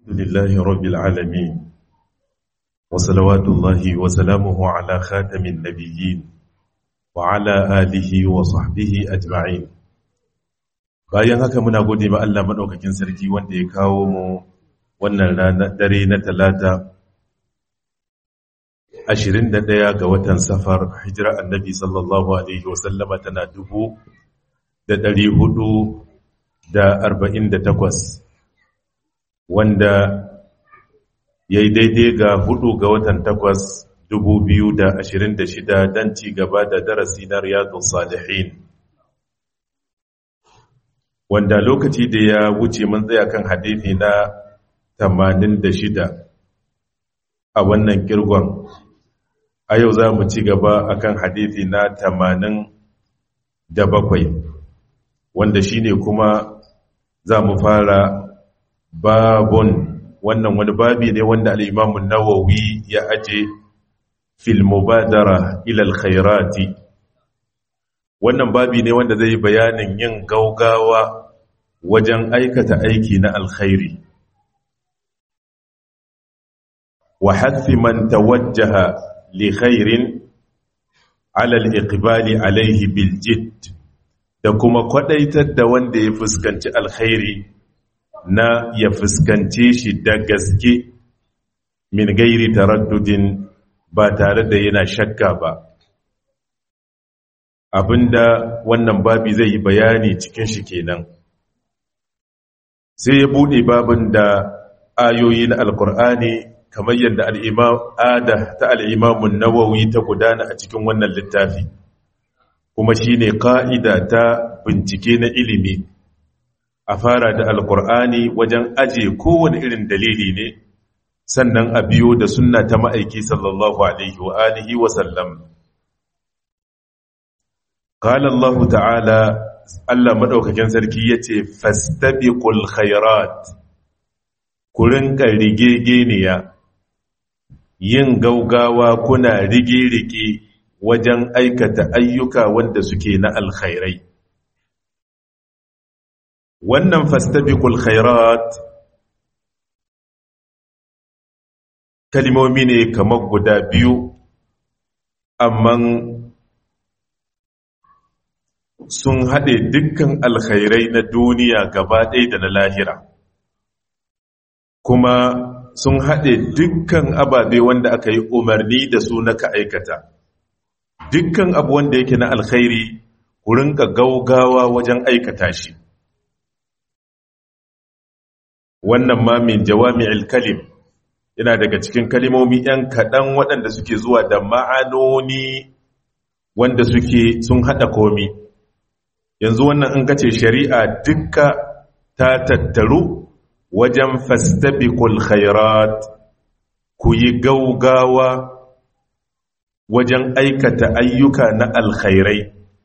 لله رب العالمين وصلوات الله وسلامه على خاتم النبيين وعلى آله وصحبه أجمعين bayan haka muna gode ma Allah madaukakin sarki wanda ya kawo mu wannan rana dare na talata 21 ga watan safar hijira annabi sallallahu alaihi wasallama tana dubu da ɗari hudu da arba'in da takwas wanda ya yi daidai ga hudu ga watan takwas dubu biyu da ashirin da shida don ci gaba da darasi na riyadun salihin wanda lokaci da ya wuce mun tsaya kan hadithi na tamanin da shida a wannan kirgon a yau za mu ci gaba akan hadithi na tamanin da bakwai wanda shine kuma za mu fara babun wannan wani babi ne wanda al'imamun nawawi ya aje fil mubadara ilal khairati wannan babi ne wanda zai bayanin yin gaugawa wajen aikata aiki na alkhairi wa hathi man tawajjaha li khairin ala al-iqbali alayhi bil jidd da kuma kwadaitar da wanda ya fuskanci alkhairi na ya fuskance shi da gaske min gairi taraddudin ba tare da yana shakka ba abinda wannan babi zai yi bayani cikin shi kenan sai ya bude babin da ayoyi na alkur'ani kamar yadda al'imam ada ta al'imamun nawawi ta gudana a cikin wannan littafi kuma shi ne ƙa'ida ta bincike na ilimi a fara da alkur'ani wajen aje kowane irin dalili ne sannan a biyo da sunna ta ma'aiki sallallahu alaihi wa alihi wa sallam qala Allah ta'ala Allah madaukakin sarki yace fastabiqul khairat ku rinka rigegeniya yin gaugawa kuna rige-rige wajen aikata ayyuka wanda suke na alkhairai wannan fastabiqul khairat kalmomi ne kamar guda biyu amma sun haɗe dukkan alkhairai na duniya gaba ɗaya da na lahira kuma sun haɗe dukkan ababe wanda aka yi umarni da su na ka aikata dukkan abu wanda yake na alkhairi ku rinka gaugawa wajen aikata shi wannan ma min jawami'il kalim yana daga cikin kalimomi ‘yan kaɗan waɗanda suke zuwa da ma'anoni wanda suke sun haɗa komi yanzu wannan in kace shari'a dukka ta tattaru wajen fastabiqul khairat ku yi gaugawa wajen aikata ayyuka na alkhairai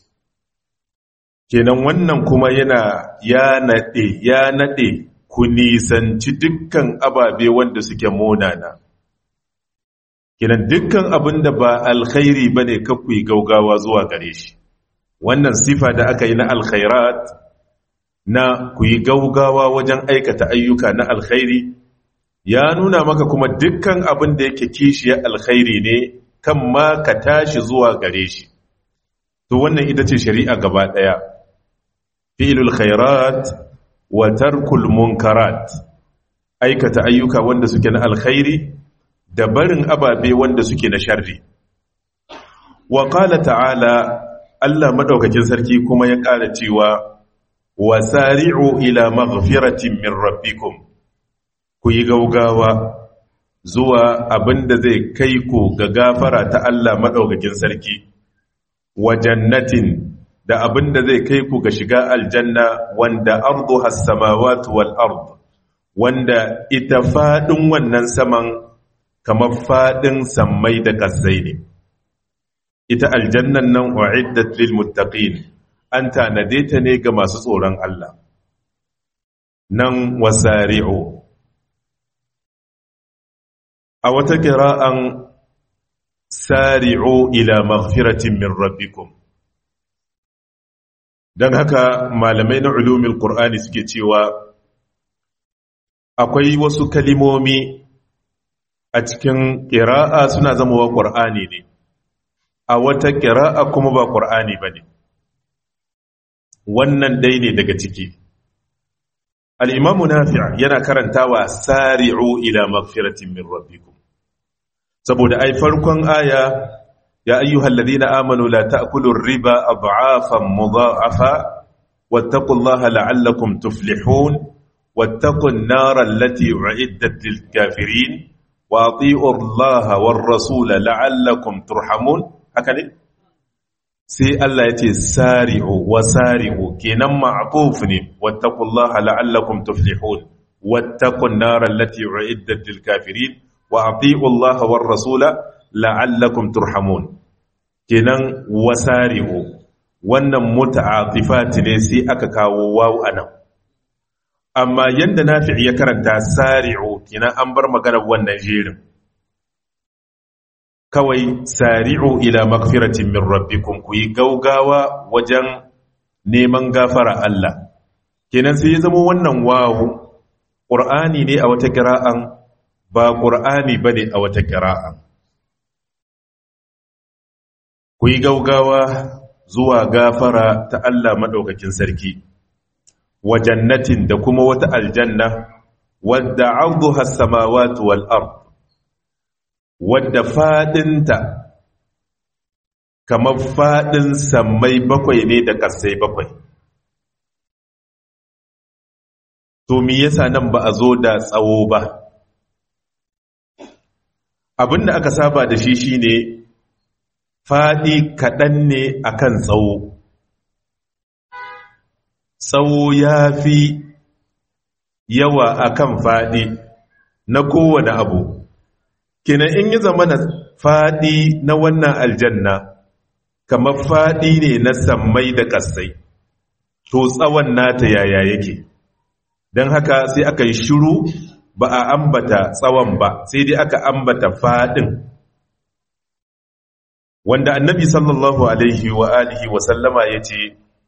kenan wannan kuma yana ya naɗe ya naɗe ku nisanci dukkan ababe wanda suke monana kenan dukkan abin da ba alkhairi ba ne kakwai gaugawa zuwa gare shi wannan sifa da aka yi na alkhairat na ku yi gaugawa wajen aikata ayyuka na alkhairi ya nuna maka kuma dukkan abin da yake kishiyar alkhairi ne kan ma ka tashi zuwa gare shi to wannan ita ce shari'a gaba ɗaya fi'ilul khairat wa tarkul munkarat aikata ayyuka wanda suke na alkhairi da barin ababe wanda suke na sharri wa qala ta'ala Allah madaukakin sarki kuma ya ƙara cewa wasari'u ila maghfiratin min rabbikum ku yi gaugawa zuwa abinda zai kai ku ga gafara ta Allah madaukakin sarki wa jannatin da abin da zai kai ku ga shiga aljanna wanda ardu has-samawati wal ard wanda ita fadin wannan saman kamar fadin sammai da kasai ne ita aljannan nan uiddat lil muttaqin an tanade ta ne ga masu tsoron Allah nan wasari'u a wata kira'an sari'u ila maghfiratin min rabbikum don haka malamai na ulumin ƙur'ani suke cewa akwai wasu kalimomi a cikin ƙira'a suna zamowa ƙur'ani ne a wata ƙira'a kuma ba ƙur'ani ba ne wannan dai ne daga ciki al'imamu nafi' yana karantawa sari'u ila magfiratin min rabbikum saboda ai farkon aya ya ayyuhal ladina amanu la ta'kulu riba ad'afan mudha'afa wattaqullaha la'allakum tuflihun wattaqun nara allati u'iddat lil kafirin wa ati'u allaha war rasula la'allakum turhamun haka ne sai Allah ya ce sari'u wa sari'u kenan ma'quf ne wattaqullaha la'allakum tuflihun wattaqun nara allati u'iddat lil kafirin wa ati'u allaha war rasula la'allakum turhamun kenan wasari'u wannan muta'atifat ne sai aka kawo wawu anan amma yanda nafi' ya karanta sari'u kenan an bar maganar wannan jerin kawai sari'u ila magfiratin min rabbikum ku yi gaugawa wajen neman gafara Allah kenan sai ya zama wannan wawu qur'ani ne a wata qira'an ba qur'ani bane a wata qira'an ku yi gaugawa zuwa gafara ta Allah maɗaukakin sarki wa jannatin da kuma wata aljanna wadda arduha samawati wal ard wadda fadinta kamar fadin sammai bakwai ne da ƙasai bakwai to me yasa nan ba a zo da tsawo ba abinda aka saba da shi shine faɗi kaɗan ne akan tsawo tsawo ya fi yawa akan faɗi na kowane abu kina in yi zama na faɗi na wannan aljanna kamar faɗi ne na sammai da ƙasai to tsawon nata yaya yake don haka sai aka yi shiru ba a ambata tsawon ba sai dai aka ambata faɗin wanda annabi sallallahu alaihi wa alihi wa sallama ya ce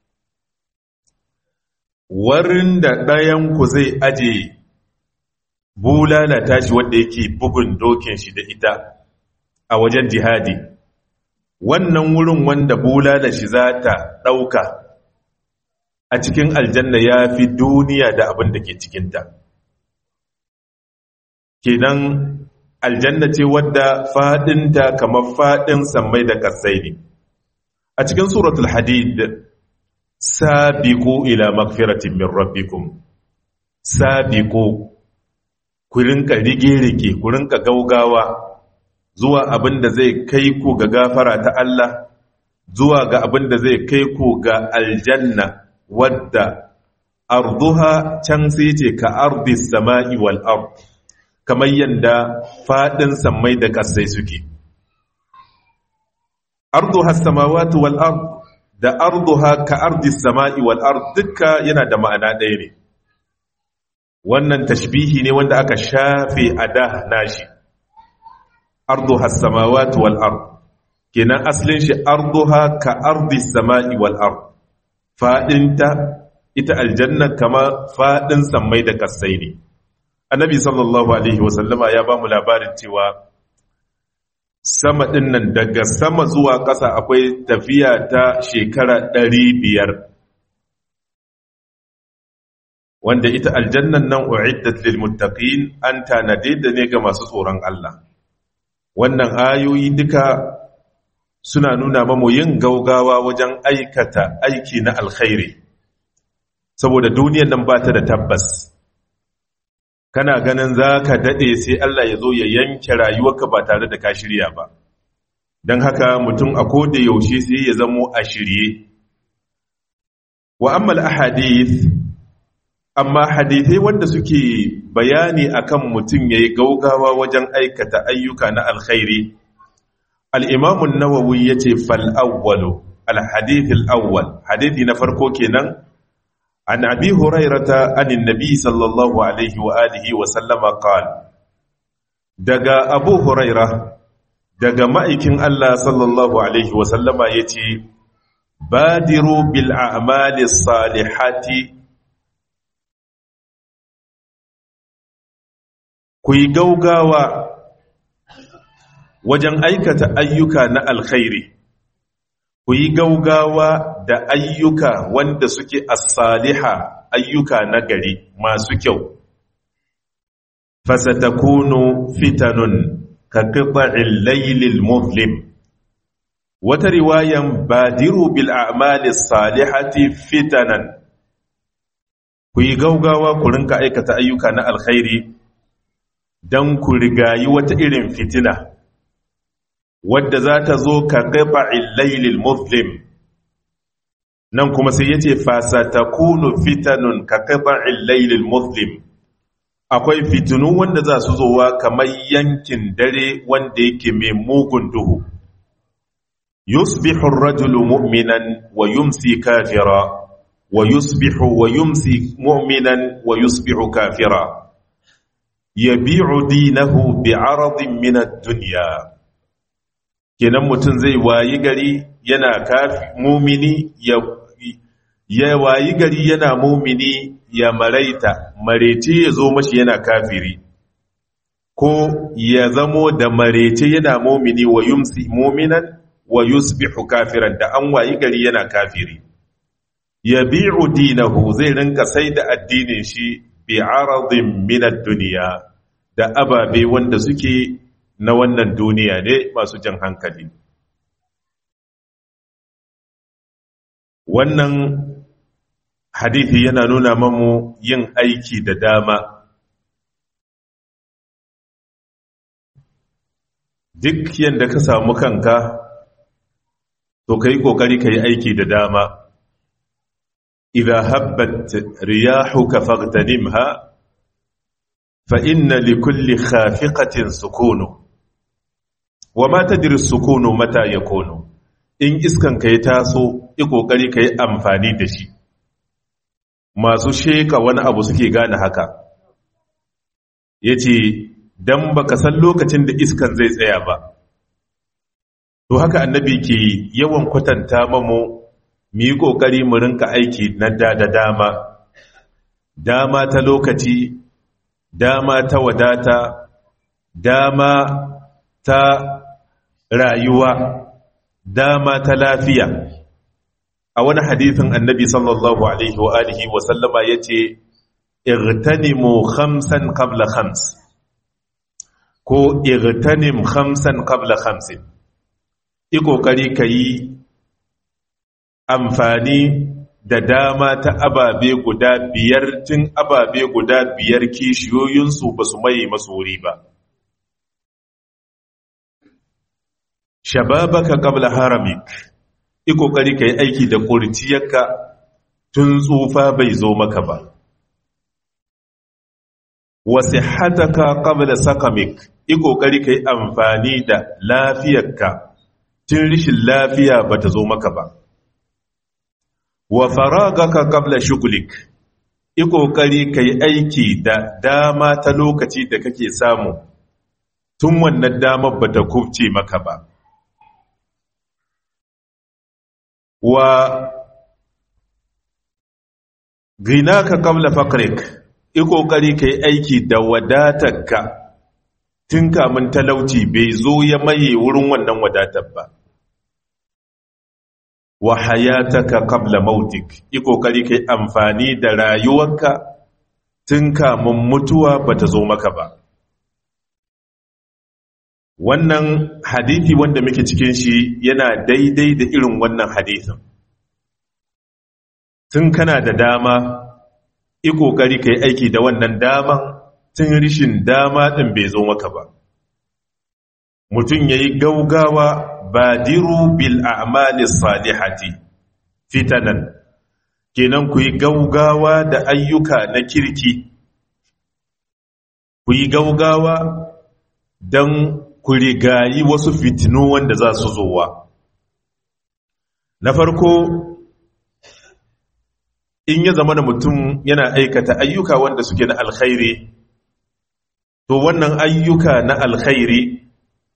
warin da ɗayanku zai aje bulala tashi wanda yake bugun dokin shi da ita a wajen jihadi wannan wurin wanda bulala shi za ta ɗauka a cikin aljanna ya fi duniya da abin da ke cikinta kenan aljanna ce wadda fadinta kamar fadin sammai da kasai ne a cikin suratul hadid sabiqu ila magfiratin min rabbikum sabiqu ku rinka rige-rige ku rinka gaugawa zuwa abin da zai kai ku ga gafara ta Allah zuwa ga abin da zai kai ku ga aljanna wadda arduha can sai ce ka ardi sama'i wal ard kamar yadda faɗin sammai da ƙasai suke. Arduha samawati wal ard da arduha ka ardi sama'i wal ard dukka yana da ma'ana ɗaya ne. Wannan tashbihi ne wanda aka shafe a da nashi. Arduha samawati wal ard kenan asalin shi arduha ka ardi sama'i wal ard faɗinta ita aljanna kama faɗin sammai da ƙasai ne. annabi sallallahu alaihi wasallama ya ba mu labarin cewa sama ɗin nan daga sama zuwa ƙasa akwai tafiya ta shekara ɗari biyar wanda ita aljannan nan u'iddat lil muttaqin an tanade da ne ga masu tsoron Allah wannan ayoyi duka suna nuna mamu yin gaugawa wajen aikata aiki na alkhairi saboda duniyar nan ba ta da tabbas kana ganin za ka daɗe sai Allah ya zo ya yanke rayuwarka ba tare da ka shirya ba don haka mutum a koda yaushe sai ya zamo a shirye wa ammal ahadith amma hadithai wanda suke bayani akan mutum yayi gaugawa wajen aikata ayyuka na alkhairi al-imam an-nawawi yace fal awwalu al-hadith al-awwal hadithi na farko kenan عن أبي هريرة عن النبي صلى الله عليه وآله وسلم قال دقى أبو هريرة دقى مائكين الله صلى الله عليه وسلم يتي بادروا بالأعمال الصالحات ku yi gaugawa wajen aikata ayyuka na alkhairi ku yi gaugawa da ayyuka wanda suke as-saliha ayyuka na gari masu kyau fasatakunu fitanun ka qita'il laylil muzlim wata riwayan badiru bil a'mali salihati fitanan ku yi gaugawa ku rinka aikata ayyuka na alkhairi dan ku rigayi wata irin fitina wadda za ta zo ka qita'il laylil muzlim nan kuma sai yace fasatakunu fitanun ka qita'il laylil muzlim akwai fitinu wanda za su zowa kamar yankin dare wanda yake mai mugun duhu yusbihu ar-rajulu mu'minan wa yumsi kafira wa yusbihu wa yumsi mu'minan wa yusbihu kafira yabi'u dinahu bi'aradin min ad-dunya kenan mutum zai wayi gari yana kafi mumini ya ya wayi gari yana mumini ya maraita marece ya zo mashi yana kafiri ko ya zamo da marece yana mumini wa yumsi muminan wa yusbihu kafiran da an wayi gari yana kafiri ya bi'u dinahu zai rinka sai da addinin shi bi aradin min ad-dunya da ababe wanda suke na wannan duniya ne masu jan hankali wannan hadithi yana nuna mamu yin aiki da dama duk yadda ka samu kanka to ka yi ƙoƙari ka yi aiki da dama idan habbat riyahuka fagtanimha fa inna likulli khafiqatin sukunu wa ma tadri sukunu mata yakunu in iskan ka ya taso yi ƙoƙari ka yi amfani da shi masu sheka wani abu suke gane haka ya ce don baka san lokacin da iskan zai tsaya ba to haka annabi ke yawan kwatanta mamu mu yi ƙoƙari mu rinka aiki na da da dama dama ta lokaci dama ta wadata dama ta rayuwa dama ta lafiya a wani hadithin annabi sallallahu alaihi wa alihi wa sallama yace igtanimu khamsan qabla khams ko igtanim khamsan qabla khamsin i kokari kayi amfani da dama ta ababe guda biyar tun ababe guda biyar kishiyoyinsu ba su maye masu wuri ba shababaka qabla haramik yi ƙoƙari ka yi aiki da ƙurciyarka tun tsufa bai zo maka ba wasu hataka ƙabla sakamik yi ƙoƙari ka yi amfani da lafiyarka tun rishin lafiya ba ta zo maka ba wa faragaka ƙabla shugulik yi ƙoƙari ka yi aiki da dama ta lokaci da kake samu tun wannan damar ba ta kubce maka ba wa ginaka qabla faqrik i kokari kai aiki da wadatarka tun kamun talauci bai zo ya maye wurin wannan wadatar ba wa hayataka qabla mautik i kokari kai amfani da rayuwarka tun kamun mutuwa bata zo maka ba wannan hadithi wanda muke cikin shi yana daidai da irin wannan hadithin tun kana da dama i kokari kai aiki da wannan daman tun rishin dama din bai zo maka ba mutum yayi gaugawa badiru bil a'mali salihati fitanan kenan ku yi gaugawa da ayyuka na kirki ku yi gaugawa don ku rigayi wasu fitinu wanda za su zowa na farko in ya zama da mutum yana aikata ayyuka wanda suke na alkhairi to wannan ayyuka na alkhairi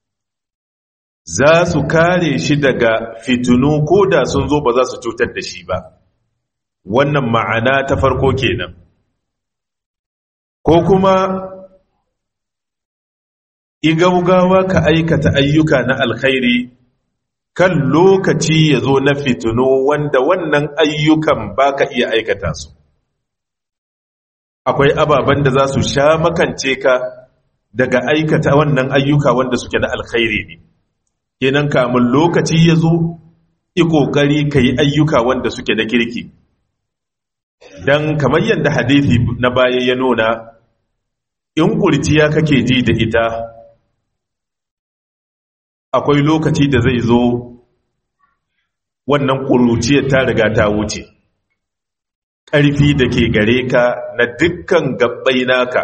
za su kare shi daga fitinu ko da sun zo ba za su cutar da shi ba wannan ma'ana ta farko kenan ko kuma igaugawa ka aikata ayyuka na alkhairi kan lokaci ya zo na fitino wanda wannan ayyukan ba ka iya aikata su akwai ababen da za su sha makance ka daga aikata wannan ayyuka wanda suke na alkhairi ne kenan kamun lokaci ya zo yi ƙoƙari ka yi ayyuka wanda suke na kirki don kamar yadda hadithi na baya ya nuna in ƙurciya kake ji da ita akwai lokaci da zai zo wannan ƙuruciyar ta riga ta wuce ƙarfi da ke gare ka na dukkan gabbai naka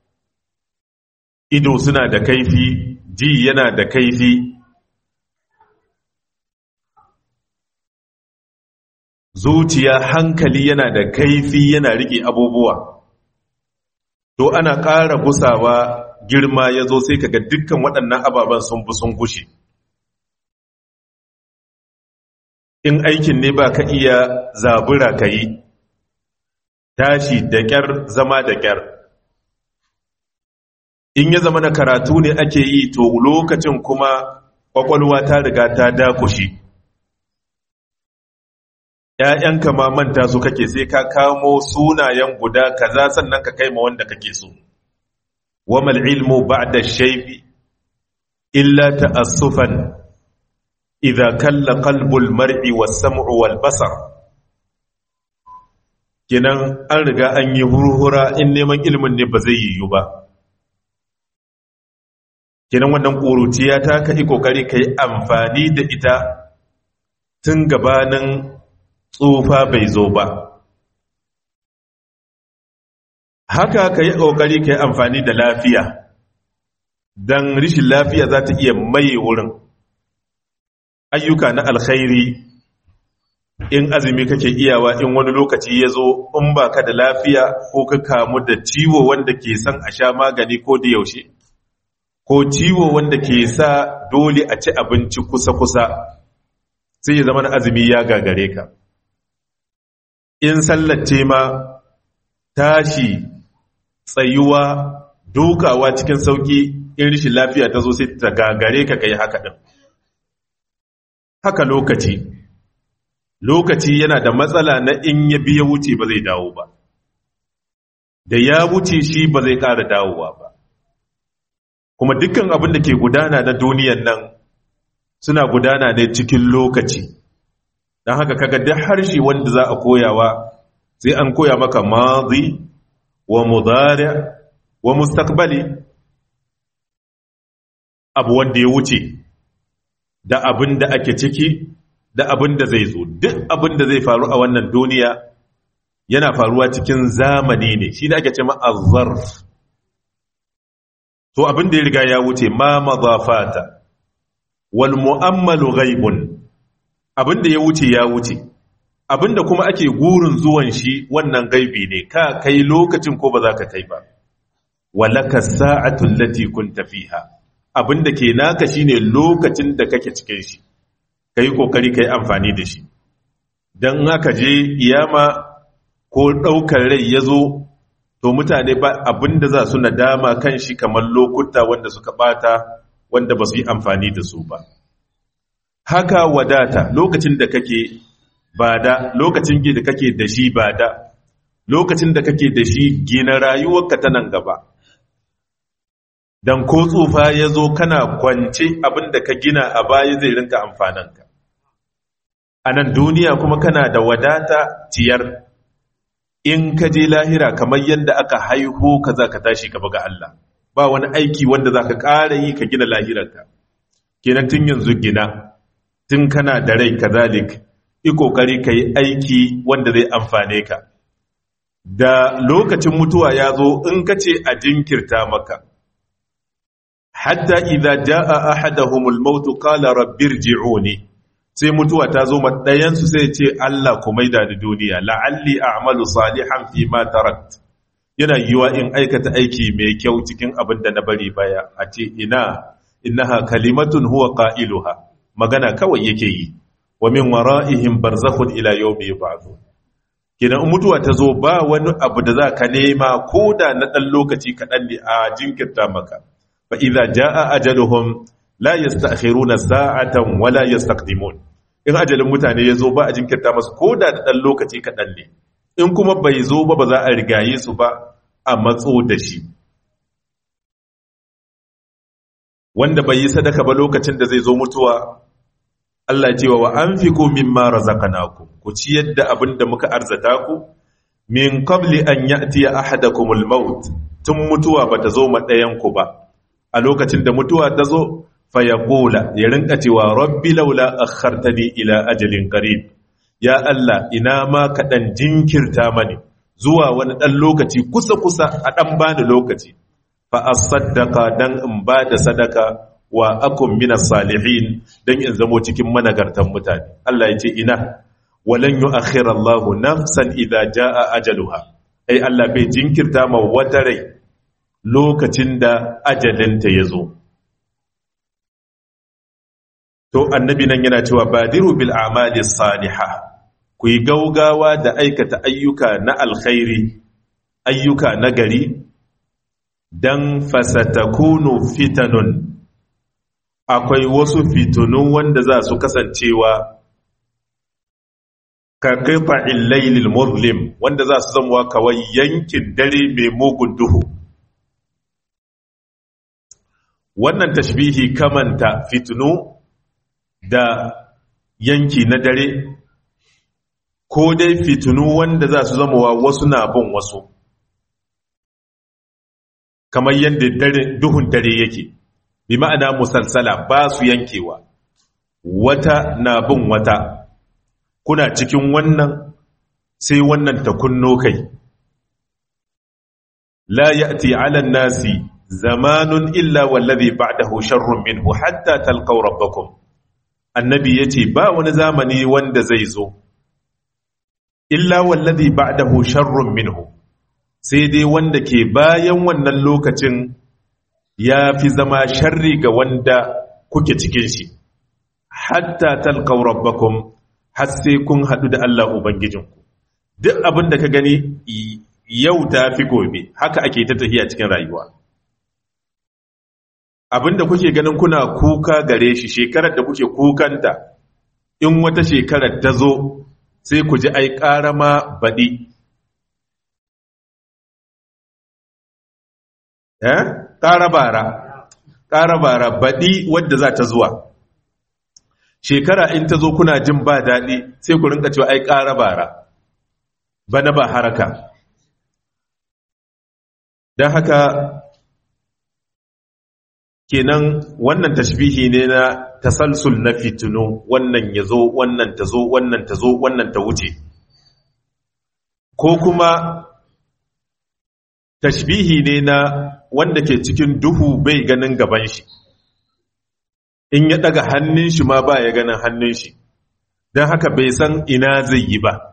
ido suna da kaifi ji yana da kaifi zuciya hankali yana da kaifi yana riƙe abubuwa to ana ƙara gusawa girma ya zo sai kaga dukkan waɗannan ababen sun fi sun gushe in aikin ne ba ka iya zabura ka yi tashi da ƙyar zama da ƙyar in ya zama na karatu ne ake yi to lokacin kuma ƙwaƙwalwa ta riga ta dakushi ‘ya'yanka ma manta su kake sai ka kamo sunayen guda kaza sannan ka kai ma wanda kake so wamal ilmu ba'da shaybi illa ta'assufan idza kalla qalbul mar'i was-sam'u wal-basar kenan an riga an yi hurhura in neman ilimin ne ba zai yiwu ba kenan wannan ƙuruciya ta ka yi ƙoƙari ka yi amfani da ita tun gabanin tsufa bai zo ba haka ka yi ƙoƙari ka yi amfani da lafiya don rishin lafiya za ta iya maye wurin ayyuka na alkhairi in azumi kake iyawa in wani lokaci ya zo in ba ka da lafiya ko ka kamu da ciwo wanda ke son a sha magani ko da yaushe ko ciwo wanda ke sa dole a ci abinci kusa-kusa sai ya zama na azumi ya gagare ka in sallace ma tashi tsayuwa dukawa cikin sauki in rishin lafiya ta zo sai ta gagare ka kai haka ɗin haka lokaci lokaci yana da matsala na in ya biya wuce ba zai dawo ba da ya wuce shi ba zai ƙara dawowa ba kuma dukkan abin da ke gudana na duniyan nan suna gudana ne cikin lokaci don haka kaga duk harshe wanda za a koyawa sai an koya maka mazi wa mudari wa mustaqbali abu wanda ya wuce da abin da ake ciki da abin da zai zo duk abin da zai faru a wannan duniya yana faruwa cikin zamani ne shi da ake ce ma'azzarf to abin da ya riga ya wuce ma mazafata wal mu'ammalu ghaibun abin da ya wuce ya wuce abin da kuma ake gurin zuwan shi wannan gaibi ne ka kai lokacin ko ba za ka kai ba walaka sa'atu allati kunta fiha abin da ke naka shine lokacin da kake cikin shi kai kokari kai amfani da shi dan aka je iyama ko daukar rai yazo to mutane ba abin da za su nadama kan shi kamar lokuta wanda suka bata wanda ba su yi amfani da su ba haka wadata lokacin da kake bada lokacin da kake da shi bada lokacin da kake da shi gina rayuwarka ta nan gaba dan ko tsufa ya zo kana kwance abin da ka gina a baya zai rinka amfananka a nan duniya kuma kana da wadata ciyar in ka je lahira kamar yadda aka haihu ka za ka tashi ka ga Allah ba wani aiki wanda za ka ƙara yi ka gina lahirarka kenan tun yanzu gina tun kana da rai kazalik yi ƙoƙari ka yi aiki wanda zai amfane ka da lokacin mutuwa ya zo in ka ce a jinkirta maka hatta idza jaa ahaduhumul maut qala rabbirji'uni sai mutuwa ta zo ɗayansu sai ce Allah ku maida ni duniya la'alli a'malu salihan fi ma tarakt yana yiwa in aikata aiki mai kyau cikin abin da na bari baya a ce ina innaha kalimatun huwa qailuha magana kawai yake yi wa min wara'ihim barzakhun ila yawmi yub'athun kidan mutuwa ta zo ba wani abu da za ka nema ko da na ɗan lokaci kaɗan ne a jinkirta maka fa idza jaa ajaluhum la yasta'khiruna sa'atan wa la yastaqdimun in ajalin mutane yazo ba a jinkirta masu koda da dan lokaci kadan ne in kuma bai zo ba ba za a rigaye su ba a matso da shi wanda bai yi sadaka ba lokacin da zai zo mutuwa Allah cewa wa anfiqu mimma razaqnakum ku ciyar da abin da muka arzata ku min qabli an ya'tiya ahadakumul maut tun mutuwa bata zo ma ɗayan ku ba a lokacin da mutuwa ta zo fa yaqula ya rinka cewa rabbi laula akhartani ila ajalin qarib ya Allah ina ma ka dan jinkirta mani zuwa wani dan lokaci kusa kusa a dan bani lokaci fa asaddaqa dan in ba da sadaka wa akum minas salihin dan in zamo cikin managartan mutane Allah ya ce ina walan yu'akhir Allah nafsan idza jaa ajaluha ai Allah bai jinkirta ma wata rai lokacin da ajalinta yazo to annabi nan yana cewa badiru bil a'mali salihah ku yi gaugawa da aikata ayyuka na alkhairi ayyuka na gari dan fasatakunu fitanun akwai wasu fitunu wanda za su kasancewa ka kaifa illailil muslim wanda za su zama kawai yankin dare mai mugun duhu wannan tashbihi kamanta fitunu da yanki na dare ko dai fitunu wanda za su zama wasu na bin wasu kamar yadda duhun dare yake bi ma'ana musalsala ba su yankewa wata na bin wata kuna cikin wannan sai wannan ta kunno kai la ya'ti 'ala an-nasi zamanun illa wallazi ba'dahu sharrun minhu hatta talqaw rabbakum annabi yace ba wani zamani wanda zai zo illa wallazi ba'dahu sharrun minhu sai dai wanda ke bayan wannan lokacin ya fi zama sharri ga wanda kuke cikin shi hatta talqaw rabbakum har sai kun hadu da Allah ubangijinku duk abin da ka gani yau ta fi gobe haka ake ta tafiya cikin rayuwa abin da kuke ganin kuna kuka gare shi shekarar da kuke kukanta in wata shekarar ta zo sai ku ji ai ƙarama baɗi ƙara bara ƙara bara baɗi wadda za ta zuwa shekara in ta zo kuna jin ba daɗi sai ku rinka cewa ai ƙara bara bana ba haraka don haka kenan wannan tashbihi ne na tasalsul na fitinu wannan ya zo wannan ta zo wannan ta zo wannan ta wuce ko kuma tashbihi ne na wanda ke cikin duhu bai ganin gaban shi in ya daga hannun shi ma ba ya ganin hannun shi don haka bai san ina zai yi ba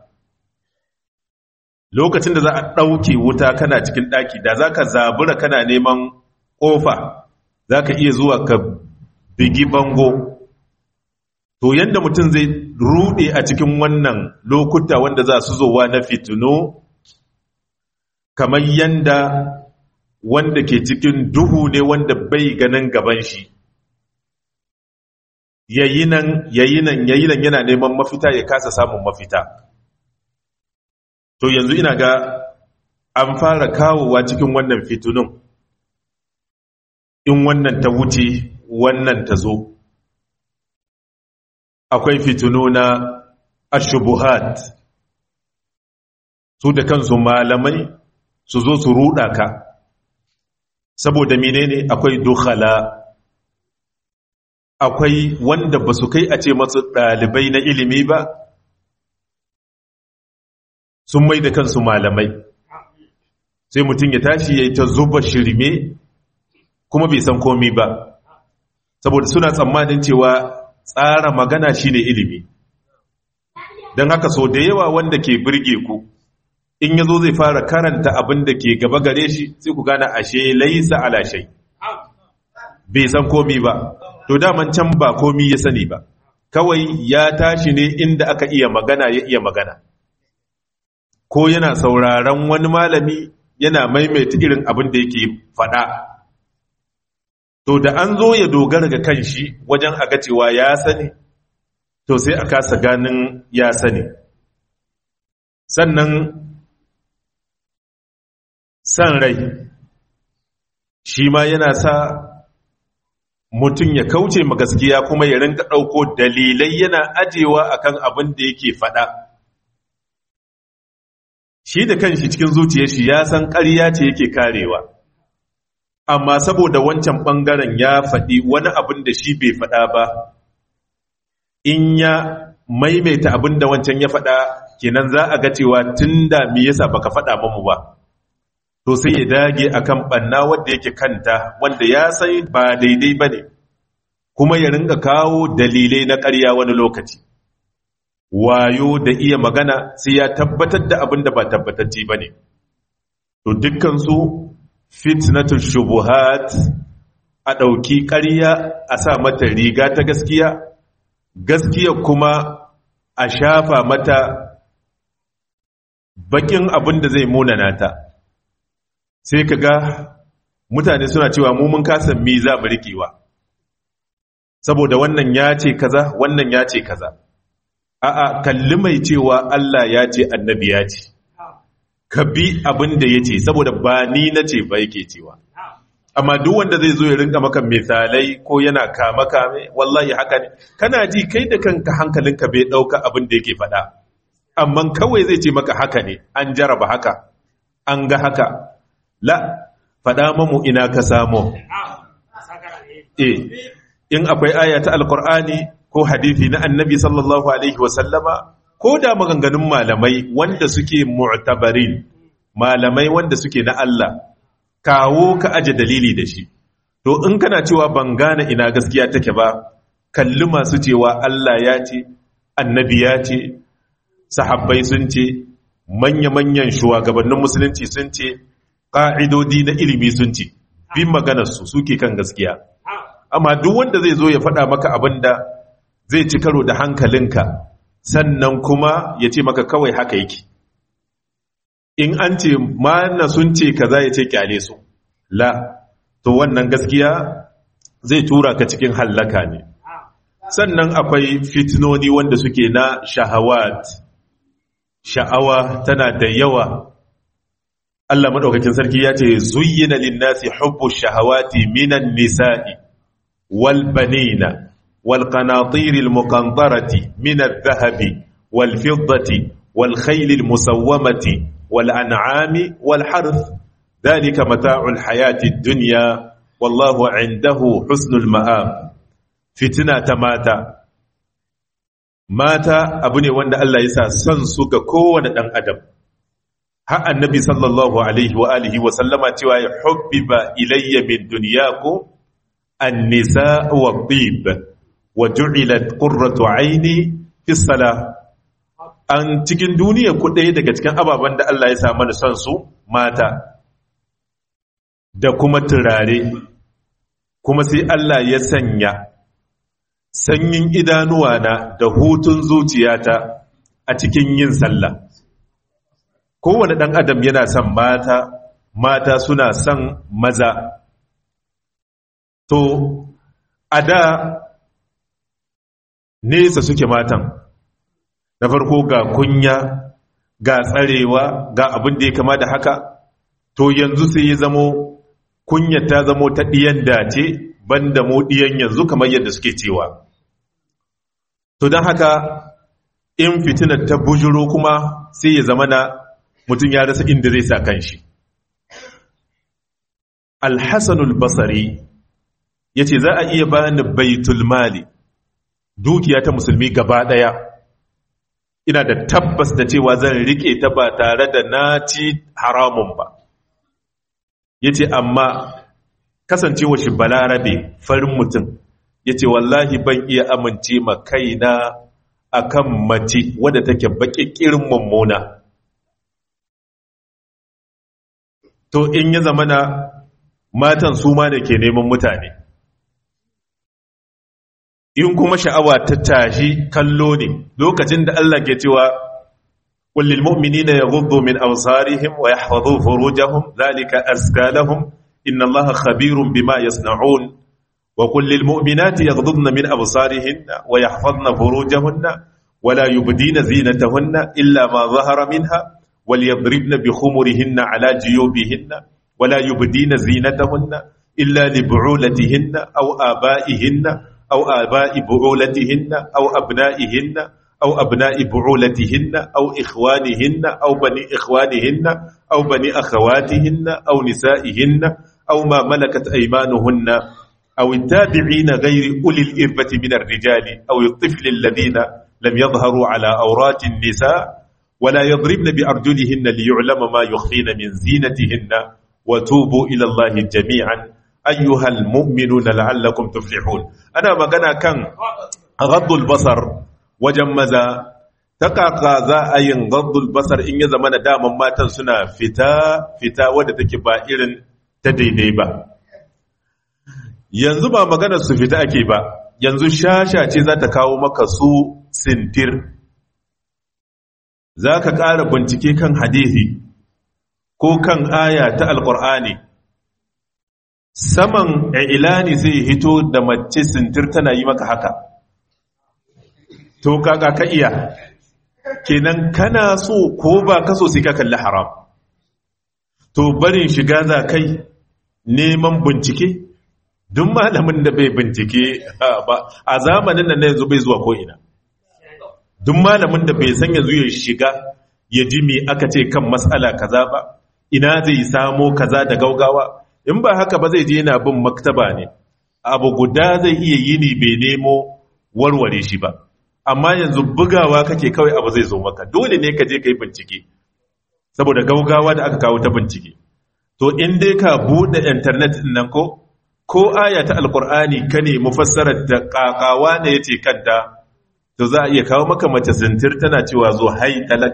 lokacin da za a ɗauke wuta kana cikin ɗaki da za ka zabura kana neman ƙofa za ka iya zuwa ka bigi bango to yadda mutum zai rude a cikin wannan lokuta wanda za su zowa na fitino kamar yanda wanda ke cikin duhu ne wanda bai ganin gaban shi yayi nan yayi nan yayi nan yana neman mafita ya kasa samun mafita to yanzu ina ga an fara kawowa cikin wannan fitunun in wannan ta wuce wannan ta zo akwai fitunu na ashubuhat su da kansu malamai su zo su ruɗa ka saboda menene akwai dukhala akwai wanda ba su kai a ce masu ɗalibai na ilimi ba sun mai da kansu malamai sai mutum ya tashi ya yi ta zuba shirme kuma bai san komi ba saboda suna tsammanin cewa tsara magana shine ilimi don haka so da yawa wanda ke birge ku in yazo zai fara karanta abin da ke gaba gare shi sai ku gane ashe laisa ala shay bai san komi ba to daman can ba komi ya sani ba kawai ya tashi ne inda aka iya magana ya iya magana ko yana sauraron wani malami yana maimaita irin abin da yake faɗa to da an zo ya dogara ga kanshi wajen aga cewa ya sani to sai a kasa ganin ya sani sannan san rai shi ma yana sa mutum ya kauce ma gaskiya kuma ya rinka ɗauko dalilai yana ajewa akan abin da yake faɗa shi da kanshi cikin zuciyar shi ya san ƙarya ce yake karewa amma saboda wancan ɓangaren ya faɗi wani abin da shi bai faɗa ba in ya maimaita abin da wancan ya faɗa kenan za a ga cewa tun da me yasa baka faɗa mamu ba to sai ya dage akan ɓanna wanda yake kanta wanda ya san ba daidai ba ne kuma ya ringa kawo dalilai na ƙarya wani lokaci wayo da iya magana sai ya tabbatar da abin da ba tabbatacce ba ne to dukkansu fitnatul shubuhat a ɗauki ƙarya a sa mata riga ta gaskiya gaskiya kuma a shafa mata bakin abin da zai munana ta sai ka ga mutane suna cewa mu mun kasa mi za mu riƙewa saboda wannan ya ce kaza wannan ya ce kaza a'a kalli mai cewa Allah ya ce annabi ya ce ka bi abin da ya ce saboda ba ni na ce ba yake cewa amma duk wanda zai zo ya rinka maka misalai ko yana kama kame wallahi haka ne kana ji kai da kanka hankalinka bai dauka abin da yake faɗa amma kawai zai ce maka haka ne an jaraba haka an ga haka la faɗa mamu ina ka samu eh in akwai aya ta alqur'ani ko hadithi na annabi sallallahu alaihi wasallama ko da maganganun malamai wanda suke mu'tabarin malamai wanda suke na Allah kawo ka aje dalili da shi to in kana cewa ban gane ina gaskiya take ba kalli masu cewa Allah ya ce annabi ya ce sahabbai sun ce manya-manyan shugabannin musulunci sun ce ƙa'idodi na ilimi sun ce bin maganarsu suke kan gaskiya amma duk wanda zai zo ya faɗa maka abin da zai ci karo da hankalinka sannan kuma ya ce maka kawai haka yake in an ce mana sun ce kaza ya ce kyale su la to wannan gaskiya zai tura ka cikin hallaka ne sannan akwai fitnoni wanda suke na shahawat sha'awa tana da yawa Allah madaukakin sarki ya ce zuyyina lin-nasi hubbu shahawati minan nisa'i wal banina والقناطير المقنطرة من الذهب والفضة والخيل المسومة والأنعام والحرث ذلك متاع الحياة الدنيا والله عنده حسن المآب فتنة ماتا mata abu ne wanda Allah ya sa son su ga kowane ɗan adam har annabi sallallahu alaihi wa alihi wa sallama cewa ya hubbiba ilayya min dunyaku an-nisa wa tib wa ju'ilat qurratu aini fi salah an cikin duniya ku ɗaya daga cikin ababen da Allah ya sa mana son su mata da kuma turare kuma sai Allah ya sanya sanyin idanuwa na da hutun zuciyata a cikin yin sallah kowane ɗan adam yana son mata mata suna son maza to a da nesa suke matan na farko ga kunya ga tsarewa ga abin da ya kama da haka to yanzu sai ya zamo kunya ta zamo ta ɗiyan dace banda mu ɗiyan yanzu kamar yadda suke cewa to don haka in fitinar ta bujuro kuma sai ya zama na mutum ya rasa inda zai sa kanshi alhassanul basari ya ce za a iya bani baitul mali dukiya ta musulmi gaba ɗaya ina da tabbas da cewa zan rike ta ba tare da na ci haramun ba ya ce amma kasancewa shi balarabe farin mutum ya ce wallahi ban iya amince ma kaina a kan mace wadda take baƙiƙirin mummuna to in ya zama na matan su ma da ke neman mutane in kuma sha'awa ta tashi kallo ne lokacin da Allah ke cewa kullil mu'minina yaghuddu min absarihim wa yahfazu furujahum zalika azka lahum inna Allaha khabirun bima yasna'un وقل للمؤمنات يغضضن من أبصارهن ويحفظن فروجهن ولا يبدين زينتهن إلا ما ظهر منها وليضربن بخمرهن على جيوبهن ولا يبدين زينتهن إلا لبعولتهن أو آبائهن أو آباء بعولتهن أو أبنائهن أو أبناء بعولتهن أو إخوانهن أو بني إخوانهن أو بني أخواتهن أو نسائهن أو ما ملكت أيمانهن أو التابعين غير أولي الإربة من الرجال أو الطفل الذين لم يظهروا على أورات النساء ولا يضربن بأرجلهن ليعلم ما يخفين من زينتهن وتوبوا إلى الله جميعا أيها المؤمنون لعلكم تفلحون أنا مغنى كان غض البصر وجمزا تقاقا za a yin gaddul basar in ya zama da daman matan suna fita fita wadda take ba irin ta daidai ba yanzu ba maganar su fita ake ba yanzu shasha ce za ta kawo maka su sintir za ka ƙara bincike kan hadithi ko kan aya ta alƙur'ani saman ilani zai hito da mace sintir tana yi maka haka to kaga ka iya kenan kana so ko ba ka so sai ka kalli haram to barin shiga za kai neman bincike duk malamin da bai bincike ba a zamanin nan yanzu bai zuwa ko'ina duk malamin da bai san yanzu ya shiga ya ji me aka ce kan matsala kaza ba ina zai samo kaza da gaugawa in ba haka ba zai je yana bin maktaba ne abu guda zai iya yini bai nemo warware shi ba amma yanzu bugawa kake kawai abu zai zo maka dole ne ka je ka yi bincike saboda gaugawa da aka kawo ta bincike to in dai ka buɗe intanet ɗin nan ko ko aya ta alkur'ani ka ne mufassarar da kakawa ne yace kanta to za a iya kawo maka mace zintir tana cewa zo hai talak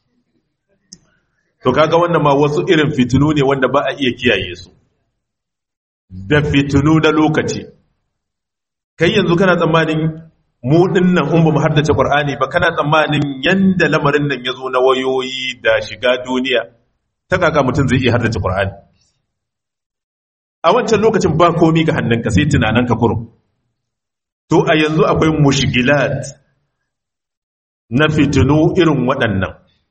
to kaga wannan ma wasu irin fitinu ne wanda ba a iya kiyaye su da fitinu na lokaci kai yanzu kana tsammanin mu dinnan in ba mu haddace qur'ani ba kana tsammanin yanda lamarin nan ya zo na wayoyi da shiga duniya ta kaka mutum zai iya haddace qur'ani a wancan lokacin ba komi ga hannunka sai tunaninka kurum to a yanzu akwai mushgilat na fitinu irin waɗannan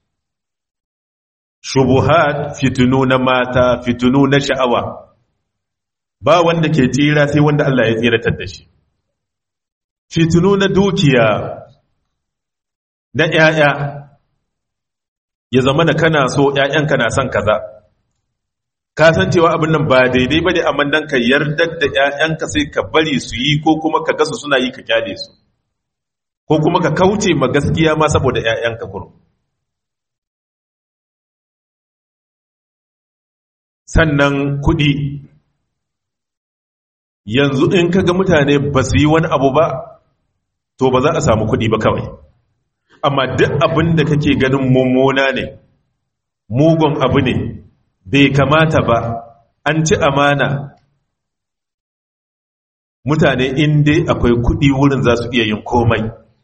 shubuhat fitinu na mata fitinu na sha'awa ba wanda ke tsira sai wanda Allah ya tsiratar da shi fitinu na dukiya na ‘ya'ya ya zama da kana so ‘ya'yanka na son kaza ka san cewa abin nan ba daidai ba ne amma dan ka yardar da ‘ya'yanka sai ka bari su yi ko kuma ka gasa suna yi ka kyale su ko kuma ka kauce ma gaskiya ma saboda ‘ya'yanka kurum sannan kuɗi yanzu in ka ga mutane ba su yi wani abu ba to ba za a samu kuɗi ba kawai amma duk abin da kake ganin mummuna ne mugun abu ne bai kamata ba an ci amana mutane inda akwai kuɗi wurin za su iya yin komai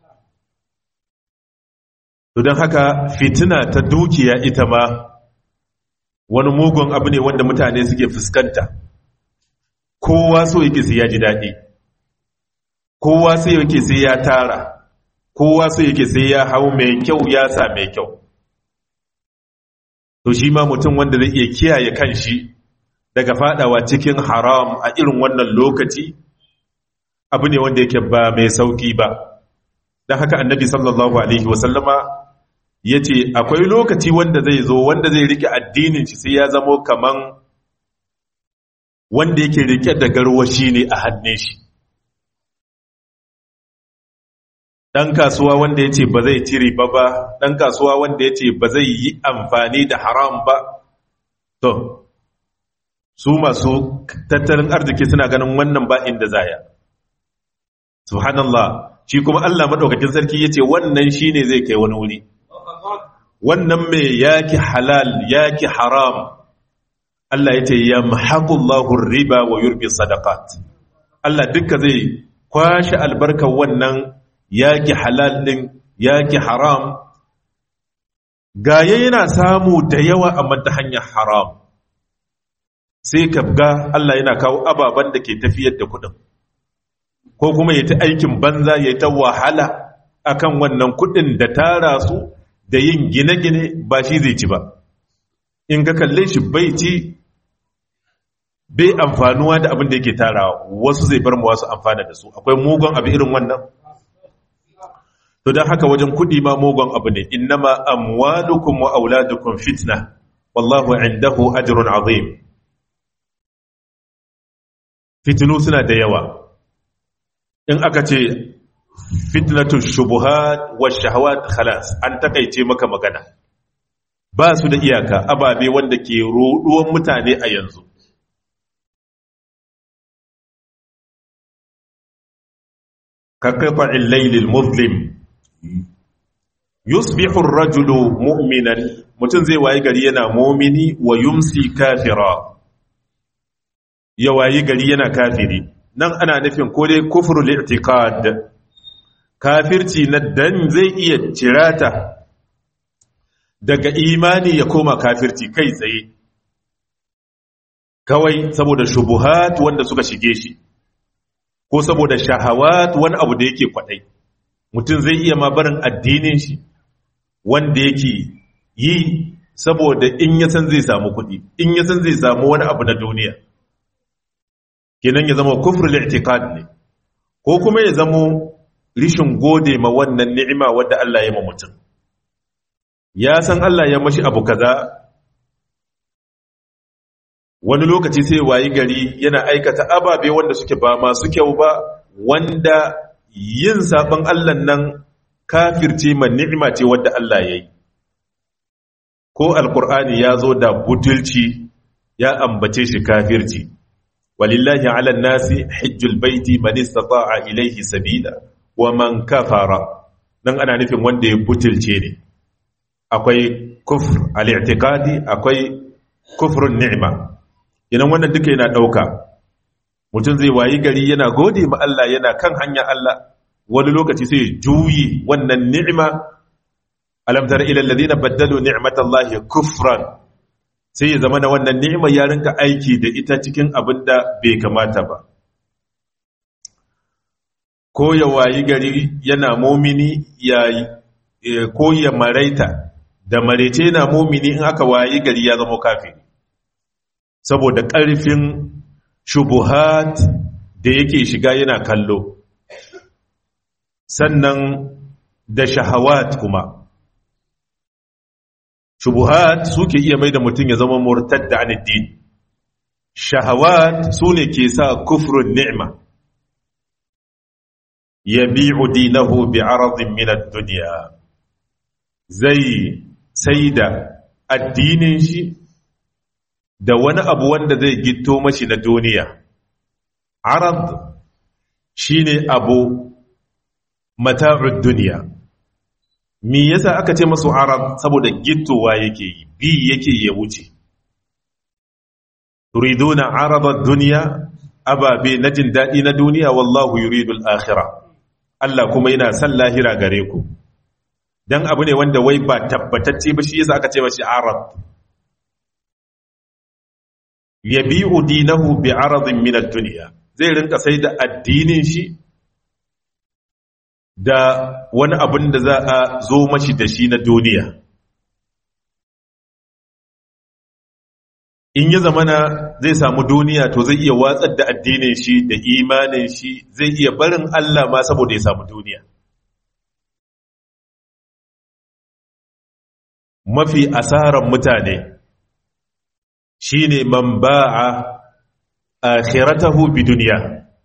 don haka fitina ta dukiya ita ma wani mugun abu ne wanda mutane suke fuskanta kowa so yake sai ya ji daɗi kowa sai yake sai ya tara kowa so yake sai ya hau mai kyau ya sa mai kyau to shi ma mutum wanda zai iya kiyaye kanshi daga fadawa cikin haram a irin wannan lokaci abu ne wanda yake ba mai sauki ba don haka annabi sallallahu alaihi wasallama ya ce akwai lokaci wanda zai zo wanda zai rike addinin shi sai ya zamo kaman wanda yake rike da garwashi ne a hannun shi ɗan kasuwa wanda ya ce ba zai ci riba ba ɗan kasuwa wanda ya ce ba zai yi amfani da haram ba to su masu tattalin arziki suna ganin wannan ba inda zaya subhanallah shi kuma Allah maɗaukakin sarki ya ce wannan shi ne zai kai wani wuri wannan mai yaki halal yaki haram Allah ya ce ya mahaƙullahu riba wa yurbi sadaqat Allah duka zai kwashe albarkar wannan yaki halal ɗin yaki haram gaya yana samu da yawa amma ta hanyar haram sai ka ga Allah yana kawo ababen da ke tafiyar da kuɗin ko kuma ya ta aikin banza ya ta wahala akan wannan kudin da tara su da yin gine-gine ba shi zai ci ba in ka kalle shi bai ci bai amfanuwa da abin da yake tarawa wasu zai bar mu wasu amfana da su akwai mugun abu irin wannan to don haka wajen kudi ma mugun abu ne innama amwalukum wa auladukum fitna wallahu indahu ajrun azim fitinu suna da yawa in aka ce fitnatu shubuhat wa shahawat khalas an takaice maka magana ba su da iyaka ababe wanda ke roduwan mutane a yanzu كقطع الليل المظلم يصبح الرجل مؤمنا متن زي wayi gari yana mu'mini wa yumsi kafira ya wayi gari yana kafiri nan ana nufin ko dai kufrul i'tiqad kafirci na dan zai iya cirata daga imani ya koma kafirci kai tsaye kawai saboda shubuhat wanda suka shige shi ko saboda shahawat wani abu da yake kwadai mutum zai iya ma barin addinin shi wanda yake yi saboda in ya san zai samu kuɗi in ya san zai samu wani abu na duniya kenan ya zama kufr al-i'tiqad ne ko kuma ya zama rishin gode ma wannan ni'ima wadda Allah ya ma mutum ya san Allah ya mashi abu kaza wani lokaci sai wayi gari yana aikata ababe wanda suke ba masu kyau ba wanda yin sabon Allah nan kafirce ma ni'ima ce wadda Allah ya yi ko alkur'ani ya zo da butulci ya ambace shi kafirci walillahi ala nasi hajjul baiti man istata'a ilayhi sabila wa man kafara nan ana nufin wanda ya butulce ne akwai kufr al-i'tiqadi akwai kufrun ni'ma idan wannan duka yana ɗauka mutum zai wayi gari yana gode ma Allah yana kan hanya Allah wani lokaci sai juyi wannan ni'ima alam tara ila alladhina baddalu ni'matallahi kufran sai ya zama na wannan ni'ima ya rinka aiki da ita cikin abin da bai kamata ba ko ya wayi gari yana mumini ya ko ya maraita da marece yana mumini in aka wayi gari ya zama kafiri saboda ƙarfin shubuhat da yake shiga yana kallo sannan da shahawat kuma shubuhat suke iya mai da mutum ya zama murtad da aniddin shahawat su ne ke sa kufrun ni'ma ya bi'u dinahu bi aradin minad duniya zai sai da addinin shi da wani abu wanda zai gito mashi na duniya arad shine abu mata'ud duniya me yasa aka ce masu arad saboda gittowa yake yi bi yake ya wuce turiduna arada duniya ababe na jin daɗi na duniya wallahu yuridul akhirah Allah kuma yana son lahira gare ku dan abu ne wanda wai ba tabbatacce ba shi yasa aka ce mashi arad yabi'u dinahu bi aradin min ad-dunya zai rinka sai da addinin shi da wani abin da za a zo mashi da shi na duniya in ya zamana zai samu duniya to zai iya watsar da addinin shi da imanin shi zai iya barin Allah ma saboda ya samu duniya mafi asaran mutane shine man ba'a akhiratahu bi dunya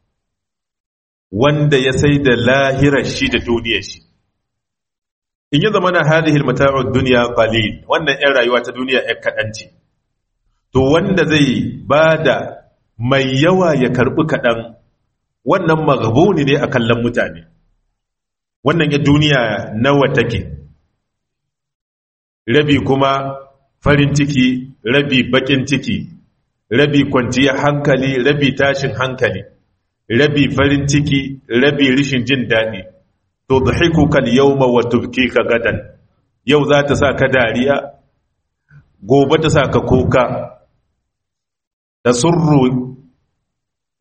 wanda ya sai da lahirar shi da duniyar shi in ya zama na hadihil mata'ud dunya qalil wannan ɗan rayuwa ta duniya ɗan kaɗan ce to wanda zai bada mai yawa ya karɓi kaɗan wannan maghbuni ne a kallon mutane wannan ya duniya nawa take rabi kuma farin ciki rabi bakin ciki rabi kwanciyar hankali rabi tashin hankali rabi farin ciki rabi rishin jin daɗi to dhahiku kal yawma wa tubkika gadan yau za ta sa ka dariya gobe ta sa ka kuka tasurru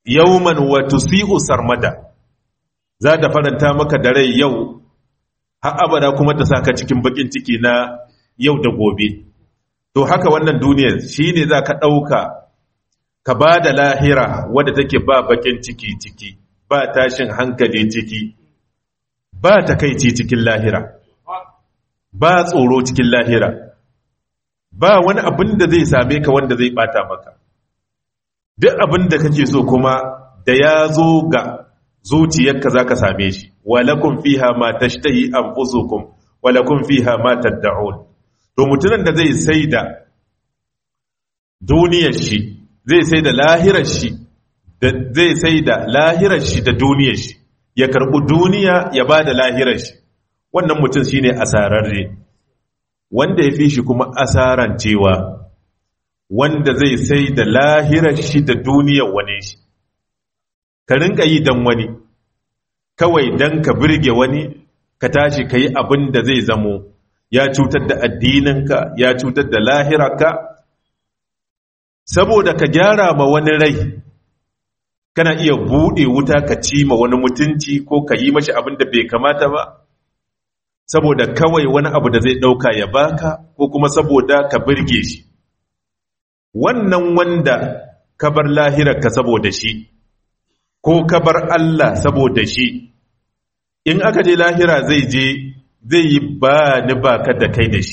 yawman wa tusi'u sarmada za ta faranta maka da rai yau har abada kuma ta saka cikin bakin ciki na yau da gobe to haka wannan duniyar shine za ka ɗauka ka ba da lahira wadda take ba bakin ciki ciki ba tashin hankali ciki ba takaici cikin lahira ba tsoro cikin lahira ba wani abin da zai same ka wanda zai bata maka duk abin da kake so kuma da ya zo ga zuciyarka za ka same shi walakun fiha ma tashtahi anfusukum walakun fiha ma tad'un to mutumin da zai sai da duniyar shi zai sai da lahirar shi zai sai da lahirar shi da duniyar shi ya karɓi duniya ya ba da lahirar shi wannan mutum shi ne asararre wanda ya fi shi kuma asaran cewa wanda zai sai da lahirar shi da duniyar wani shi ka rinka yi don wani kawai don ka birge wani ka tashi ka yi abin da zai zamo ya cutar da addininka ya cutar da lahirarka saboda ka gyara ma wani rai kana iya buɗe wuta ka ci ma wani mutunci ko ka yi mashi abin da bai kamata ba saboda kawai wani abu da zai ɗauka ya baka ko kuma saboda ka birge shi wannan wanda ka bar lahirarka saboda shi ko ka bar Allah saboda shi in aka je lahira zai je zai yi ba ni ba ka da kai da shi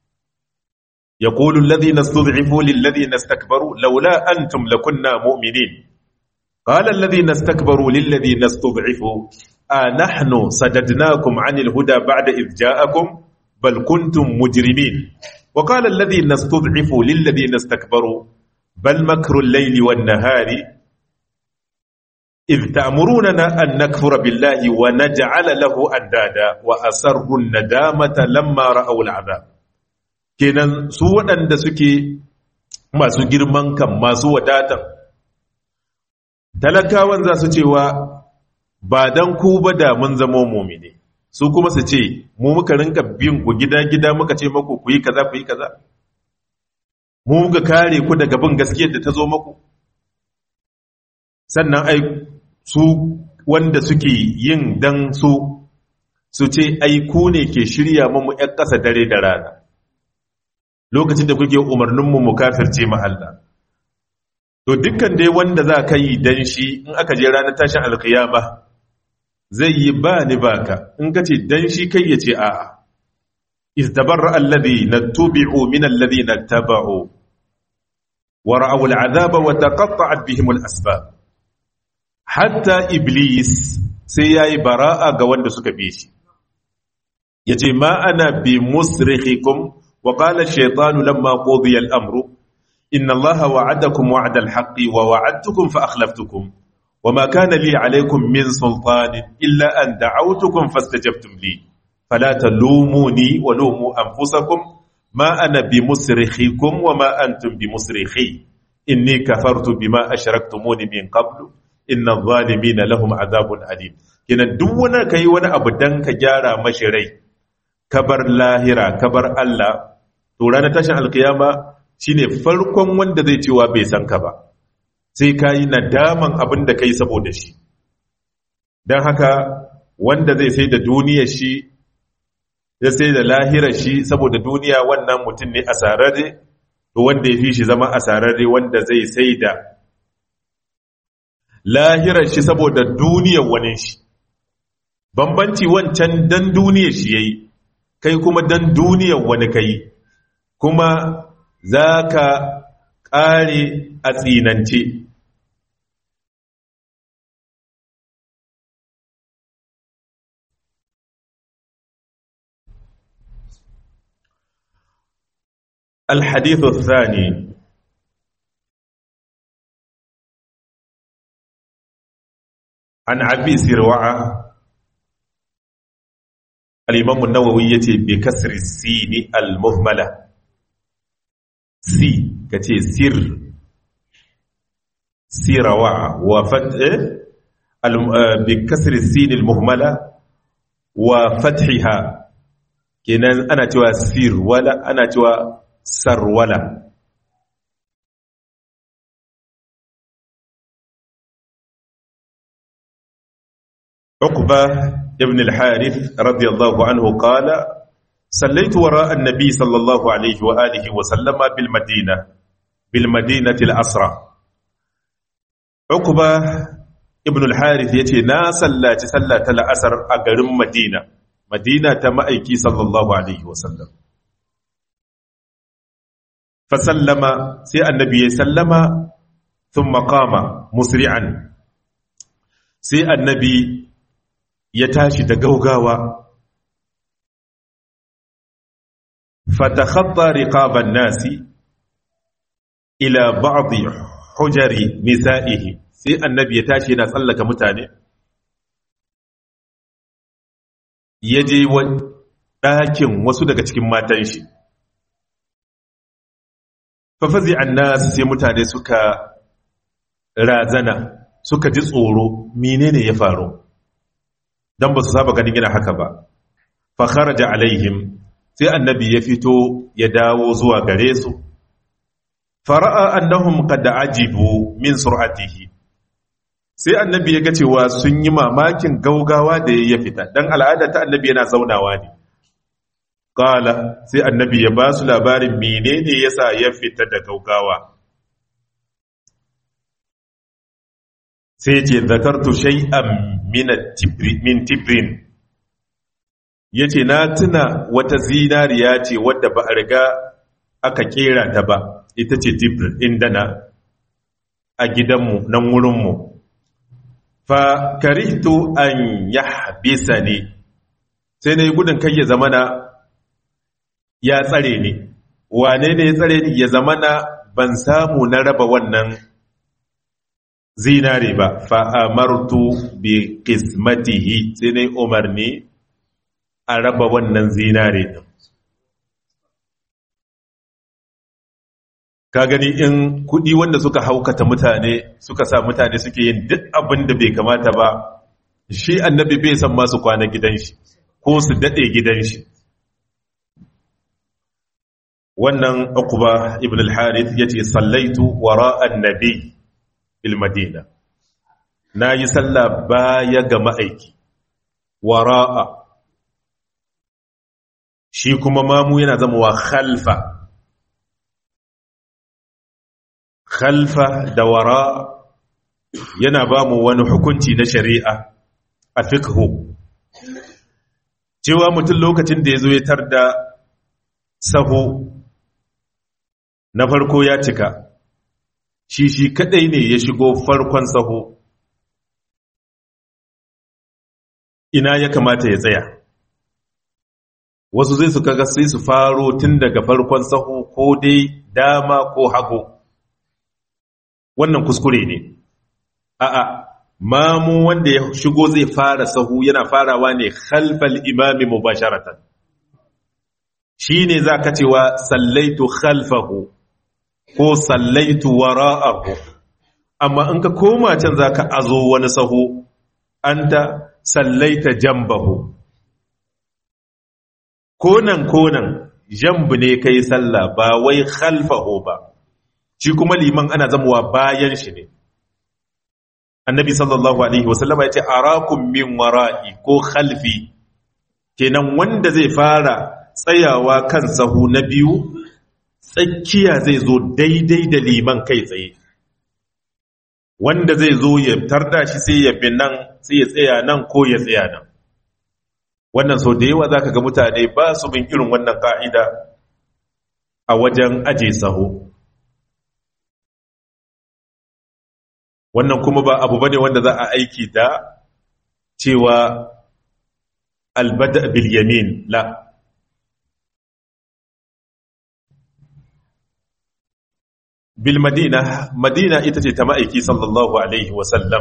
يقول الذين استضعفوا للذين استكبروا لولا أنتم لكنا مؤمنين قال الذين استكبروا للذين استضعفوا أنحن صددناكم عن الهدى بعد إذ جاءكم بل كنتم مجرمين وقال الذين استضعفوا للذين استكبروا بل مكر الليل والنهار إذ تأمروننا أن نكفر بالله ونجعل له أندادا وأسروا الندامة لما رأوا العذاب kenan su waɗanda suke masu girman kan masu wadatan talakawan za su cewa ba don ku ba da mun zama mumine su kuma su ce mu muka rinka bin ku gida-gida muka ce maku ku yi kaza ku yi kaza mu muka kare ku daga bin gaskiyar da ta zo maku sannan ai su wanda suke yin dan su su ce ai ku ne ke shirya mu 'yan ƙasa dare da rana lokacin da kuke umarninmu mu kafirce ma Allah to dukkan dai wanda za ka yi dan shi in aka je ranar tashin alkiyama zai yi ba ni baka in ka ce dan shi kai ya ce a'a istabarra alladhi natubi'u min alladhi nattaba'u wa ra'aw al'adaba wa taqatta'at bihim al'asbab hatta iblis sai yayi bara'a ga wanda suka bi shi yace ma ana bi musrikhikum وقال الشيطان لما قضي الأمر إن الله وعدكم وعد الحق ووعدتكم فأخلفتكم وما كان لي عليكم من سلطان إلا أن دعوتكم فاستجبتم لي فلا تلوموني ولوموا أنفسكم ما أنا بمسرخكم وما أنتم بمسرخي إني كفرت بما أشركتموني من قبل إن الظالمين لهم عذاب أليم كنا دونا كي وانا أبدان كجارة مشري kabar lahira kabar Allah to ranar tashin alkiyama shine farkon wanda zai cewa bai san ka ba sai ka yi nadaman abin da kai saboda shi don haka wanda zai sai da duniyar shi ya sai da lahirar shi saboda duniya wannan mutum ne asararre to wanda ya fi shi zama asararre wanda zai sai da lahirar shi saboda duniyar wani shi bambanci wancan dan duniyar shi yayi kai kuma dan duniyar wani kai kuma za ka ƙare a tsinance الحديث الثاني عن عبي سروعه الإمام النووي يتي بكسر السين المهملة سي كتي سر سيروع وفتح بكسر السين المهملة وفتحها كنان أنا توا سير ولا أنا توا سر ولا عقبة ابن الحارث رضي الله عنه قال صليت وراء النبي صلى الله عليه وآله وسلم بالمدينة بالمدينة الأسرى عقبة ابن الحارث يتي نا صلى صلى الأسر أقرم مدينة مدينة مأيكي صلى الله عليه وسلم فسلم سي النبي سلم ثم قام مسرعا سي النبي يتاشي دقوقاوا فتخطى رقاب الناس إلى بعض حجر نسائه سي النبي يتاشي نسألك متاني يجي ɗakin wasu daga cikin matan shi fafazi annas sai mutane suka razana suka ji tsoro menene ya faru dan ba su saba ganin yana haka ba fa kharaja alaihim sai annabi ya fito ya dawo zuwa gare su fara'a annahum qad ajibu min sur'atihi sai annabi ya ga cewa sun yi mamakin gaugawa da ya fita dan al'ada ta annabi yana zaunawa ne qala sai annabi ya ba su labarin menene yasa ya fita da gaugawa sai ce zakartu shay'an min min tibrin yace na tuna wata zinariya ce wadda ba a riga aka kera ta ba ita ce tibrin indana a gidanmu nan wurinmu fa karihtu an yahbisani sai na yi gudun kai ya zamana ya tsare ni wane ne ya tsare ni ya zamana ban samu na raba wannan zinare ba fa'amartu bi qismatihi sai na umarni a raba wannan zinare din ka gani in kudi wanda suka haukata mutane suka sa mutane suke yin duk abin da bai kamata ba shi annabi bai san masu kwana gidan shi ko su dade gidan shi wannan uqba ibn al-harith yace sallaitu wara annabi bil madina nayi sallah baya ga ma'aiki wara'a shi kuma mamu yana zama wa khalfa khalfa da wara yana ba mu wani hukunci na shari'a a fiqhu cewa mutum lokacin da ya zo ya tarda saho na farko ya cika shi shi kadai ne ya shigo farkon saho ina ya kamata ya tsaya wasu zai su kaga sai su faro tun daga farkon saho ko dai dama ko hagu wannan kuskure ne a'a mamu wanda ya shigo zai fara sahu yana farawa ne khalfal imami mubasharatan shine zaka cewa sallaitu khalfahu ko sallaitu wara'ahu amma in ka koma can zaka azo wani sahu anta sallaita jambahu konan konan jambu ne kai sallah ba wai khalfahu ba shi kuma liman ana zamuwa bayan shi ne annabi sallallahu alaihi wasallama ya ce arakum min wara'i ko khalfi kenan wanda zai fara tsayawa kan sahu na biyu tsakiya zai zo daidai da liman kai tsaye wanda zai zo ya tarda shi sai ya bi nan sai ya tsaya nan ko ya tsaya nan wannan sau da yawa za ka ga mutane ba su bin irin wannan ka'ida a wajen aje saho wannan kuma ba abu bane wanda za a aiki da cewa albada bil yamin la bil madina madina ita ce ta ma'aiki sallallahu alaihi wasallam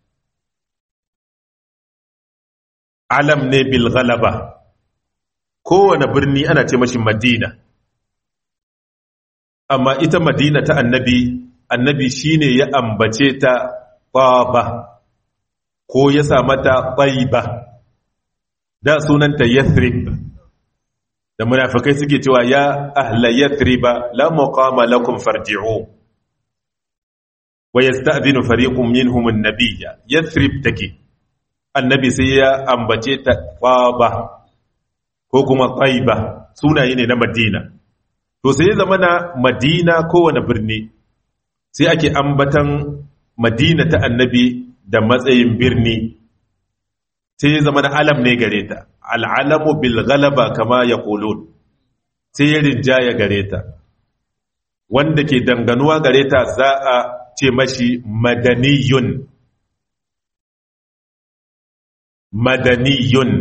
alam ne bil ghalaba kowane birni ana ce mashi madina amma ita madina ta annabi annabi shine ya ambace ta taba ko ya sa mata taiba da sunanta yathrib da munafikai suke cewa ya ahla yathriba la muqama lakum farji'u wa yasta'dhinu fariqun minhum an-nabiyya yathrib take annabi sai ya ambace ta ƙwaba ko kuma ƙwaiba sunaye ne na madina to sai ya zama na madina kowane birni sai ake ambatan madina ta annabi da matsayin birni sai ya zama na alam ne gare ta al'alamu bil galaba kama ya kolon sai ya rinjaya gare ta wanda ke danganuwa gare ta za a ce mashi madaniyun madaniyun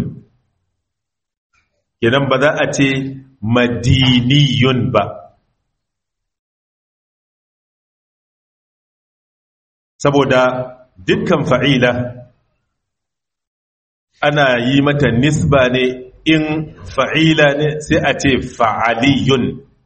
kenan ba za a ce madiniyun ba saboda dukkan fa'ila ana yi mata nisba ne in fa'ila ne sai a ce fa'aliyun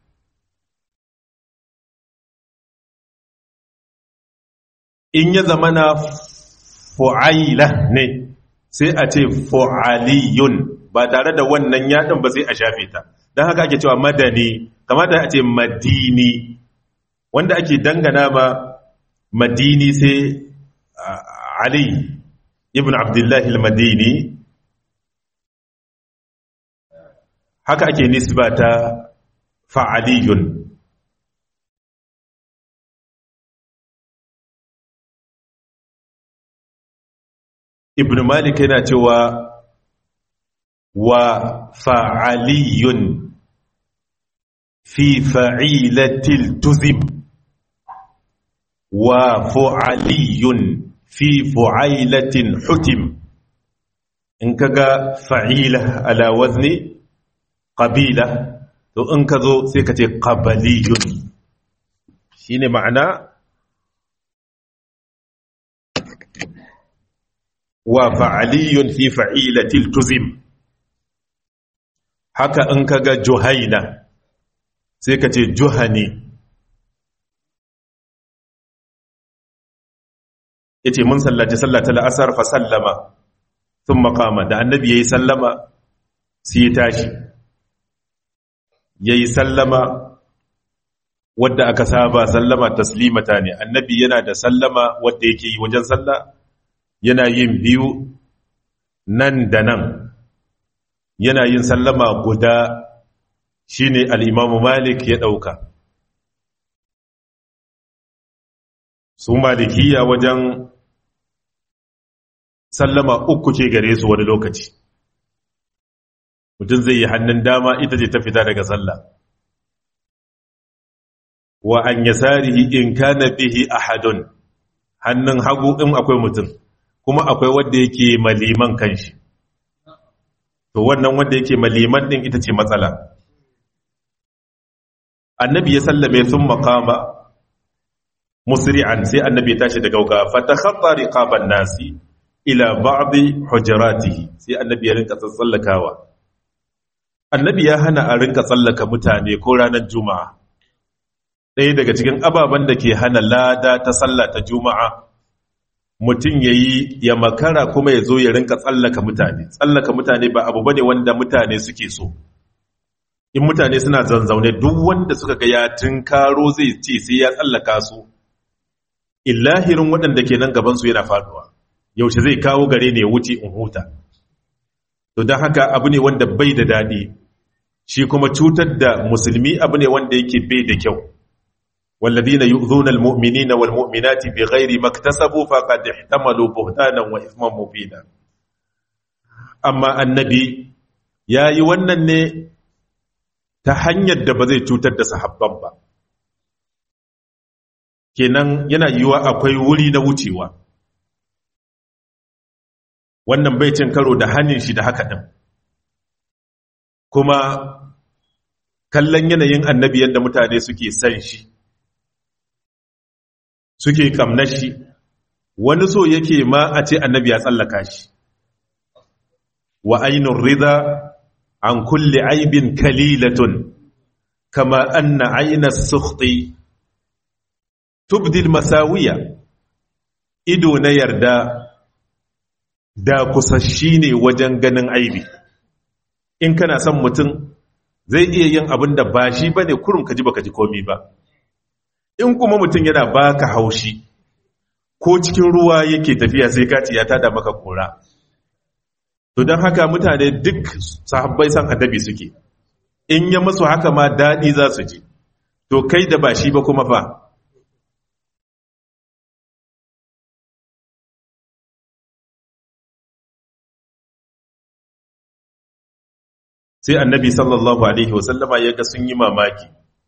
in ya zama na fu'aila ne sai a ce fu'aliyun ba tare da wannan yaɗin ba sai a shafe ta don haka ake cewa madani kamata a ce madini wanda ake dangana ma madini sai ali ibn abdullahi al-madini haka ake nisba ta fa'aliyun ibn malik yana cewa wa fa'aliyun fi fa'ilatil tuzim wa fu'aliyun fi fu'ailatin hutim in kaga fa'ila ala wazni qabila to in ka zo sai ka ce qabaliyun shine ma'ana wa fa'aliyun fi fa'ilatil tuzim haka in kaga juhaina sai ka ce juhani yace mun sallaci sallata la'asar fa sallama thumma qama da annabi yayi sallama sai ya tashi yayi sallama wadda aka saba sallama taslimata ne annabi yana da sallama wadda yake yi wajen sallah yana yin biyu nan da nan yana yin sallama guda shine al-Imam Malik ya dauka su malikiya wajen sallama uku ke gare su wani lokaci mutum zai yi hannun dama ita ce ta fita daga sallah wa an yasarihi in kana bihi ahadun hannun hagu in akwai mutum kuma akwai wanda yake maliman kanshi to wannan wanda yake maliman din ita ce matsala annabi ya sallame sun makama musri'an sai annabi ya tashi da gauga fatakhatta riqaban nasi ila ba'd hujuratihi sai annabi ya rinka tsallakawa annabi ya hana a rinka tsallaka mutane ko ranar juma'a ɗaya daga cikin ababen da ke hana lada ta sallah ta juma'a mutum ya yi ya makara kuma ya zo ya rinka tsallaka mutane tsallaka mutane ba abu bane wanda mutane suke so in mutane suna zanzaune duk wanda suka ga ya tunkaro zai ce sai ya tsallaka su illahirin waɗanda ke nan gabansu yana faduwa yaushe zai kawo gare ne ya wuce in huta to don haka abu ne wanda bai da daɗi shi kuma cutar da musulmi abu ne wanda yake bai da kyau والذين يؤذون المؤمنين والمؤمنات بغير ما اكتسبوا فقد احتملوا بهتانا واثما مبينا amma annabi yayi wannan ne ta hanyar da ba zai cutar da sahabban ba kenan yana yiwa akwai wuri na wucewa wannan bai cin karo da hannun shi da haka din kuma kallon yanayin annabi yadda mutane suke san shi suke kamnar shi wani so yake ma a ce annabi ya tsallaka shi wa ainun rida an kulle aibin kalilatun kama anna aina sukhti tubdil masawiya ido na yarda da kusashi ne wajen ganin aibi in kana son mutum zai iya yin abin da ba shi ba ne kurum ka ji baka ji komi ba in kuma mutum yana baka haushi ko cikin ruwa yake tafiya sai kaci ya tada maka kora to don haka mutane duk sahabbai san annabi suke in ya masu haka ma daɗi za su ji to kai da ba shi ba kuma fa sai annabi sallallahu alaihi wasallama ya ga sun yi mamaki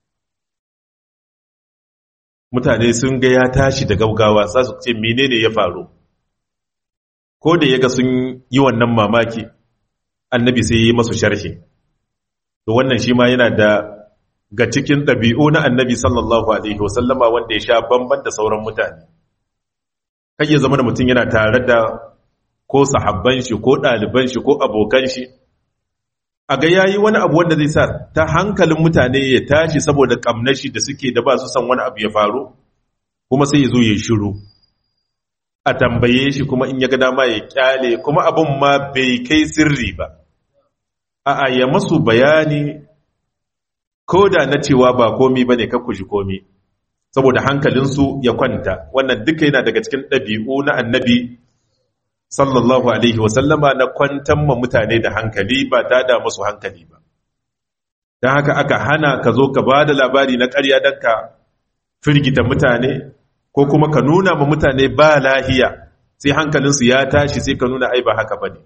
mutane sun ga ya tashi da gaugawa za su ce menene ya faru ko da ya ga sun yi wannan mamaki annabi sai yi masu sharhi to wannan shi ma yana da ga cikin ɗabi'u na annabi sallallahu alaihi wasallama wanda ya sha bamban da sauran mutane kan ya zama da mutum yana tare da ko sahabban shi ko ɗaliban shi ko abokan shi a ga yayi wani abu wanda zai sa ta hankalin mutane ya tashi saboda ƙamnashi da suke da ba su san wani abu ya faru kuma sai ya zo ya shiru a tambaye shi kuma in ya ga dama ya kyale kuma abin ma bai kai sirri ba a'a ya masu bayani ko da na cewa ba komi ba ne ji komi saboda hankalinsu ya kwanta wannan duka yana daga cikin ɗabi'u na annabi sallallahu alaihi wasallama na kwantan ma mutane da hankali ba ta da musu hankali ba don haka aka hana ka zo ka ba da labari na ƙarya don ka firgita mutane ko kuma ka nuna ma mutane ba lahiya sai hankalinsu ya tashi sai ka nuna ai ba haka ba ne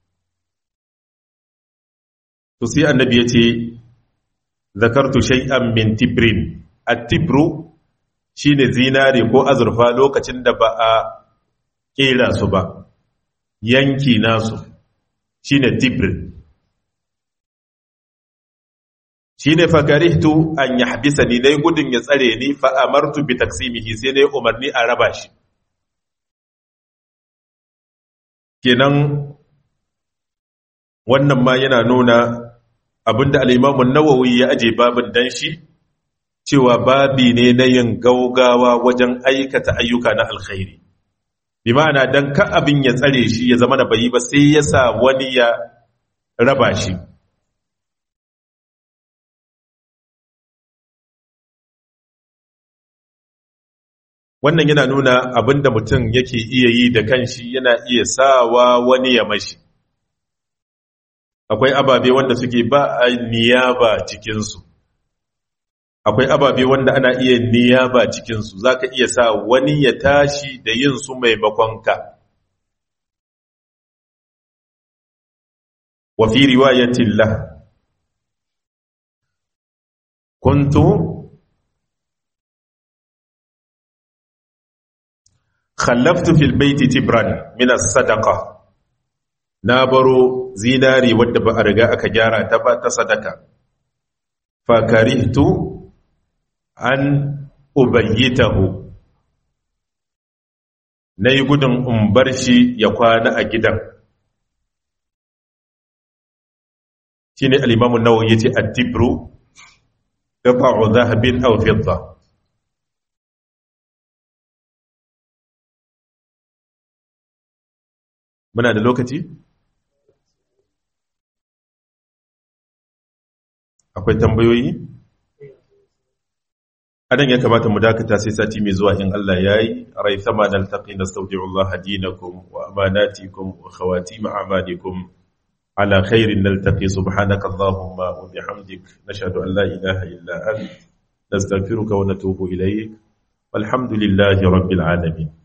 to sai annabi ya ce zakartu shay'an min tibrin at-tibru shine zinare ko azurfa lokacin da ba a kera su ba yanki nasu shine tibrin shine fakarihtu an yahbisani dai gudun ya tsare ni fa amartu bi taksimihi sai dai umarni a raba shi kenan wannan ma yana nuna abinda al-Imam an-Nawawi ya aje babin dan shi cewa babi ne na yin gaugawa wajen aikata ayyuka na alkhairi bi ma'ana dan ka abin ya tsare shi ya zama da bayi ba sai ya sa wani ya raba shi wannan yana nuna abinda mutum yake iya yi da kanshi yana iya sawa wani ya mashi akwai ababe wanda suke ba a niyaba cikinsu akwai ababe wanda ana iya niyaba cikinsu za ka iya sa wani ya tashi da yin su maimakon ka wa fi riwayatin lah kuntu khallaftu fil baiti tibran min as-sadaqa na baro zinari wadda ba a riga aka gyara ta ba ta sadaka fa karihtu an ubayyitahu nayi gudun in bar shi ya kwana a gidan shine al-imam an-nawawi yace at-tibru qata'u dhahabin aw fidda muna da lokaci akwai tambayoyi adan ya kamata mu dakata sai sati mai zuwa in Allah yayi rai sama naltaqi nastawdi'ullah dinakum wa amanatikum wa khawatim a'malikum على خير نلتقي سبحانك اللهم وبحمدك نشهد أن لا إله إلا أنت نستغفرك ونتوب إليك والحمد لله رب العالمين